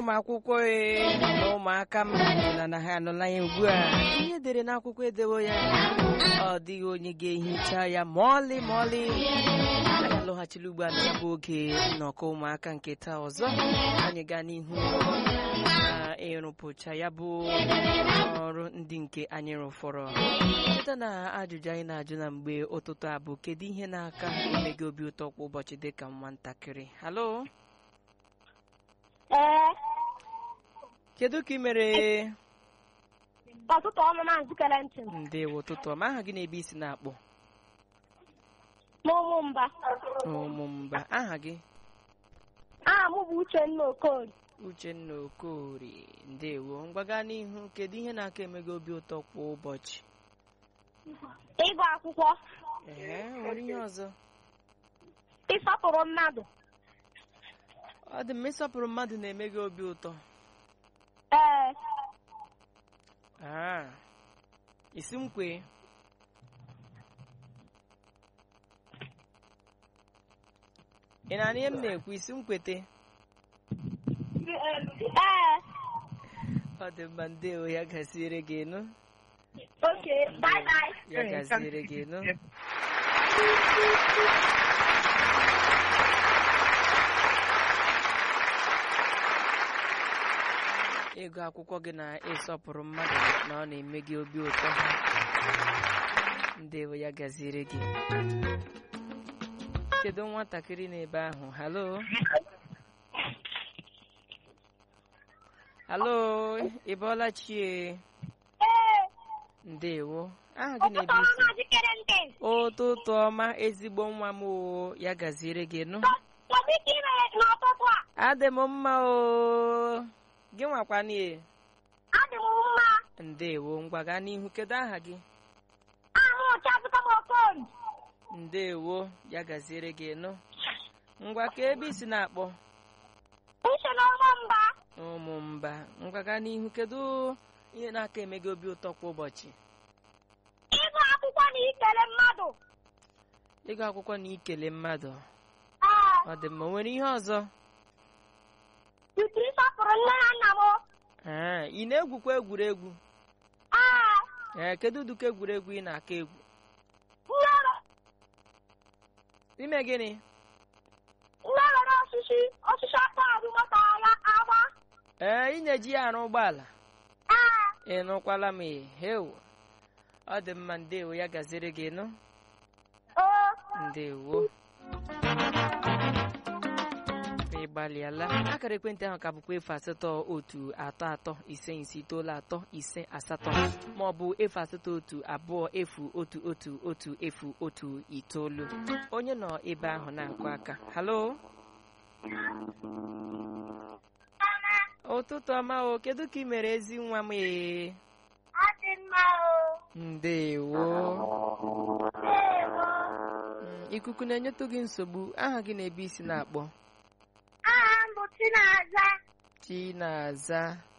ụmụ akwụkwọ ee na ụmụaka m na na ha anọla ya ugbu a ihe dere n'akwụkwọ edewo ya ọ dịghị onye ga-ehicha ya ma ọlị ma ọlị anyị alọghachila ugbu a na ya bụ oge nnọkọ ụmụaka nke taa ọzọ anyị gaa n'ihu na ịrụpụcha ya bụ ọrụ ndị nke anyị rụfọrọ site na ajụjụ anyị na-ajụ na mgbe ụtụtụ a bụ kedu ihe na-aka eme gị obi ụtọ kwa ụbọchị dịka nwatakịrị halo Ee, kedu ka ị mere ọtụtụ ọnụ na nzikere ntị m ndewo ụtụtụ ọma aha gị na-ebe isi na-akpọ n'ụmụ mba. ụmụmba aha gị Aha m bụ Uchenna Okorie. uchenna okorie ndewo mgbaga n'ihu kedu ihe na-aka eme gị obi ụtọ kwa ụbọchị Ịgụ akwụkwọ, ee nwere ihe ọzọ ịsọpụrụ mmadụ. ọ dị mma ịsọpụrụ mmadụ na-eme gị obi ụtọ Ee, aa isi m kwee ị na-anụ ihe m na-ekwu isi m kwete ee, ọ dị mma ndewo ya gaziere gị nụ oke, bye bye. ya gaziere gị nụ ịgụ akwụkwọ gị na ịsọpụrụ mmadụ na ọ na-eme gị obi ụtọ ndewo ya gaziere gị kedu nwatakịrị n'ebe ahụ halo halo ị bọọla chie Ee, ndewo aha gị ọtụtụ na-ebe ọnụ isi na nzikere ntị. ụtụtụ ọma ezigbo nwa m o ya gaziere gị nụ Kedu ka ị mere n'ụtụtụ a? adị m mma o gị nwakwanie Adị m mma. ndewo ngwa gaa n'ihu kedu aha gị Aha m bụ Chiazuka m Okorie. ndewo ya gaziere gị nụ ngwa ka ebe isi na-akpọ Uche n'ụmụ mba. ụmụ mba ngwa gaa n'ihu kedu ihe na-aka eme gị obi ụtọ kwa ụbọchị Ịgụ akwụkwọ na ikele mmadụ. ịgụ akwụkwọ na ikele mmadụ Ee, ọ dị mma o nwere ihe ọzọ tutu ịsọpụrụ nne na nna m. ee ị na-egwukwa egwuregwu Ee, ee kedu ụdịka egwuregwu ị na-aka egwu nne were- ime gịnị nne were osisi osisi aka azụ moto ya agba. ee ị na-eji ya arụ ụgbọala Ee, ị nụkwala m hewo ọ dị mma ndewo ya gaziere gị nụ oo. ndewo ị gbalịala akara ekwentị ahụ ka bụkwa efu asatọ otu atọ atọ ise ise itoolu atọ ise asatọ ma ọ bụ efu asatọ otu abụọ efu otu otu otu efu otu itoolu onye nọ ebe ahụ na-akụ aka halo ụtụtụ ọma o kedu ka ị mere ezi nwa m ee Adị mma o. ndewo Ndewo. Mm, ikuku na-enyetụ gị nsogbu aha gị na-ebe isi na-akpọ Aha m bụ Chinaza. chinaza